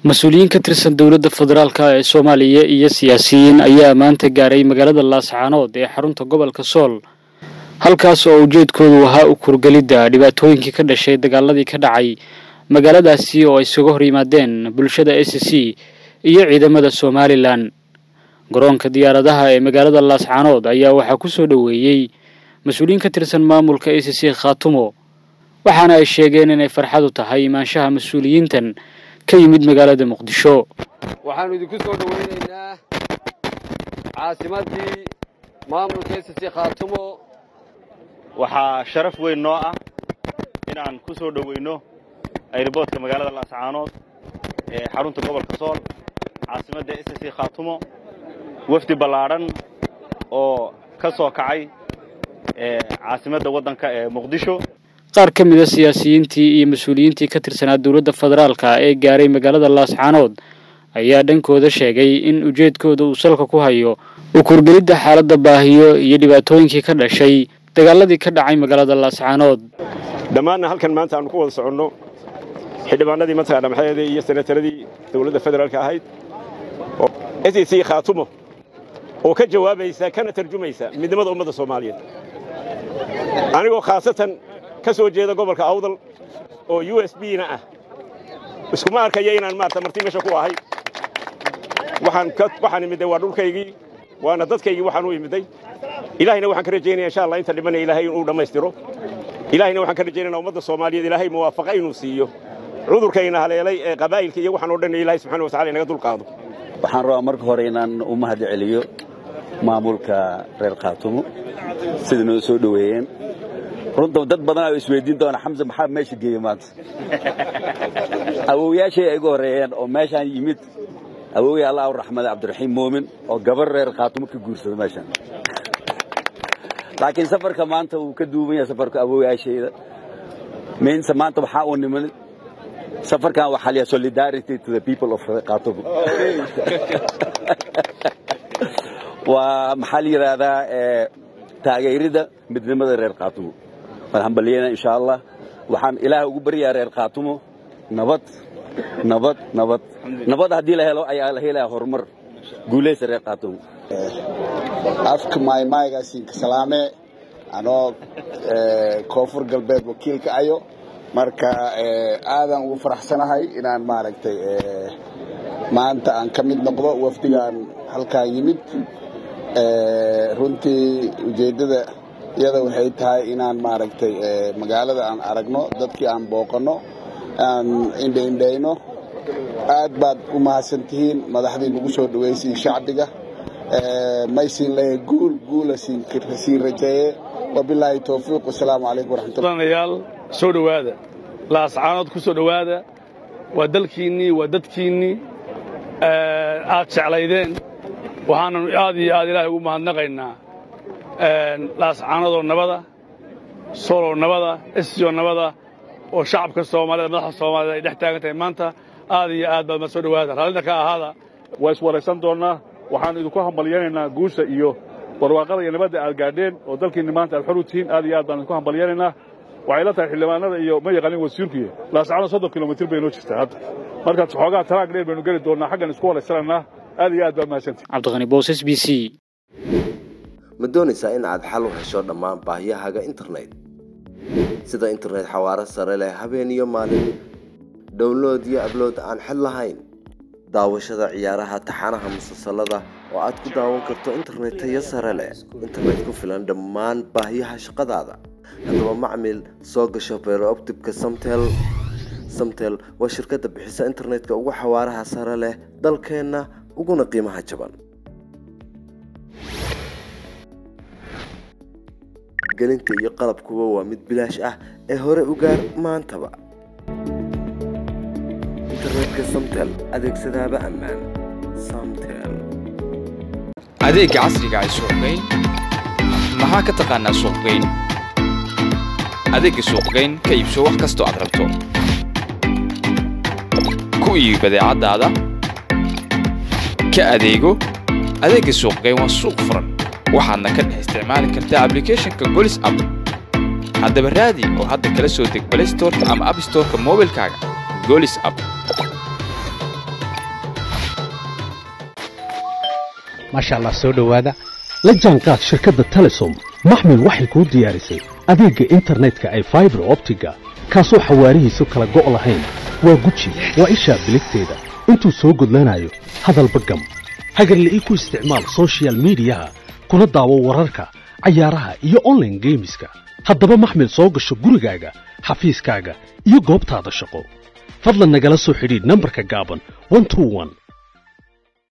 mas-uuliyiin ka tirsan dowladda federaalk ee soomaaliya iyo siyaasiyiin ayaa maanta gaaray magaalada laascaanood ee xarunta gobolka sool halkaas oo ujeedkoodu ahaa u kurgelidda dhibaatooyinkii ka dhashay dagaaladii ka dhacay magaaladaasi oo ay isaga hor yimaadeen bulshada s c iyo ciidamada somalilan garoonka diyaaradaha ee magaalada laascaanood ayaa waxaa ku soo dhoweeyey mas-uuliyiin ka tirsan maamulka s c khaatumo waxaana ay sheegeen inay farxad u tahay imaanshaha mas-uuliyiintan ka yimid magaalada muqdisho waxaannu idinku soo dhowaynaynaa caasimaddii maamulka s c khaatumo waxaa sharaf weyn noo ah inaan ku soo dhoweyno ayroboodka magaalada laascaanood ee xarunta gobolka sool caasimadda s c khaatumo wafdi ballaadhan oo ka soo kacay caasimadda waddanka ee muqdisho qaar ka mid a siyaasiyiintii iyo mas-uuliyiintii ka tirsanaa dowladda federaalka ee gaaray magaalada laascaanood ayaa dhankooda sheegay in ujeedkooda uu salka ku hayo u kurgelidda xaaladda baahiyo iyo dhibaatooyinkii ka dhashay dagaaladii ka dhacay magaalada laascaanood dhammaanna halkan maanta aanu ku wada soconno xildhibaanadii mataqaana maxaede iyo senataradii dowladda federaalka ahayd s c khaatumo oo ka jawaabaysa kana tarjumaysa midnimada ummadda soomaaliyeed anigoo khaasatan ka soo jeeda gobolka awdal oo u s b na ah iskuma arkaya inaan maarata marti meesha ku ahay waxaan imidday waa dhulkaygii waana dadkaygii waxaan u imidday ilaahayna waxaan ka rajaynaya insha allah inta dhimanaya ilaahay inuu dhammaystiro ilaahayna waxaan ka rajaynayna ummadda soomaaliyeed ilaahay muwaafaqa inuu siiyo cudurkayna haleelay ee qabaa'ilka iyo waxaan oo dhan ilahay subxana watacala inaga dulqaado waxaan rabaa marka hore inaan u mahad celiyo maamulka reer khaatumo sida noo soo dhoweeyeen runta dad badan oo isweydiin doona xamse maxaa meesha geeyey maanta awowyaashay ay igu horreeyeen oo meeshaan yimid awowya allah u raxmada cabdiraxiim muumin oo gabar reer khaatumo ka guursada meeshaan laakiin safarka maanta wuu ka duuban yahay safarka awowyaashayda miinse maanta waxaa uu niman safarkan waxaa la solidarity to the people of khaatumo waa maxaa la yidhaahdaa taageerida midnimada reer khaatumo waan hambaliyeyna insha allah waxaan ilaah ugu baryaa reer khaatumo nabad nabad nabad nabad haddii la helo ayaa la helaya horumar guulaysa reer khaatumo afka maaymaaygaasiinka salaame anoo koonfur galbeed wakiilka ayo marka aadan ugu faraxsanahay inaan maaragtay maanta aan ka mid noqdo wafdigaan halkaan yimid runtii ujeeddada iyada waxay tahay inaan maaragtay magaalada aan aragno dadkii aan booqanno aan indhaindhayno aad baad u mahadsantihiin madaxdii nagu soo dhawaysiin shacbiga maysiin leeyahay guul guula siin rajeeye wabilaahi towfiiq wasalaamu calaykum waraxmatullayaal soo dhowaada laascaanood ku soo dhowaada waa dalkiinnii waa dadkiinnii aad jeclaydeen waxaannu aad iyo aad ilaahay ugu mahadnaqaynaa laascaanadoo nabada sooloo nabada esiyoo nabada oo shacabka soomaalida madaxda soomaalida ay dhex taagan tahay maanta aad iyo aad baad ma soo dhowaada raallina ka ahaada waa iswaraysan doonnaa waxaannu idinku hambalyaynaynaa guusha iyo barwaaqada iyo nabadda aad gaadheen oo dalkiinni maanta aad xor u tihiin aad iyo aad baan idinku hambalyaynaynaa waxay la tahay xildhibaanada iyo ma yaqaanin wasiirkuiyo laascaanood soddon kilomitir bay noo jirtaa hadda markaas xoogaa taraag dheer baynu geli doonnaa xaggan isku waraysanaynaa aad iyo aad baa mahadsantii cabdiqani boos s b c ma doonaysaa in aad xal u hesho dhammaan baahiyahaaga internet sida internet xawaaro sare leh habeen iyo maalin download iyo ablood aan xid lahayn daawashada ciyaaraha taxanaha musalsalada oo aad ku daawan karto internet tayo sare leh internet ku filan dhammaan baahiyaha shaqadaada haddaba macmil soo gasho beerooptibka samtel samtel waa shirkadda bixisa internetka ugu xawaaraha sare leh dalkeenna uguna qiimaha jaban gelinta iyo qalabkuba waa mid bilaash ah ee hore u gaar maantaba internetka samtel adeegsadaaba ammaan samtel adeegga casriga ay suuqgeyn maxaa ka taqaanaa suuqgeyn adeegga suuqgeyn ka iibso wax kastoo aad rabto ku iibi badeecaddaada ka adeego adeegga suuqgeyn waa suuq furan waxaadna ka dhex isticmaali kartaa ablicathonka golis app haddaba raadi oo hadda kala soo deg play storeka ama app storeka moobilkaaga golis app maasha allah soo dhowaada la jaanqaad shirkadda telesom maxmil waxay kuu diyaarisay adeegga internetka ay faibar optiga kaasoo xawaarihiisu kala go' lahayn waa guji waa ishaa biligteeda intuu soo gudlanayo hadalba gam hagarle ii ku isticmaal sochial midiyaha kuna daawo wararka cayaaraha iyo onlaine geemiska haddaba maxmil soo gasho gurigaaga xafiiskaaga iyo goobtaada shaqo fadlan nagala soo xidhiidh nambarka gaaban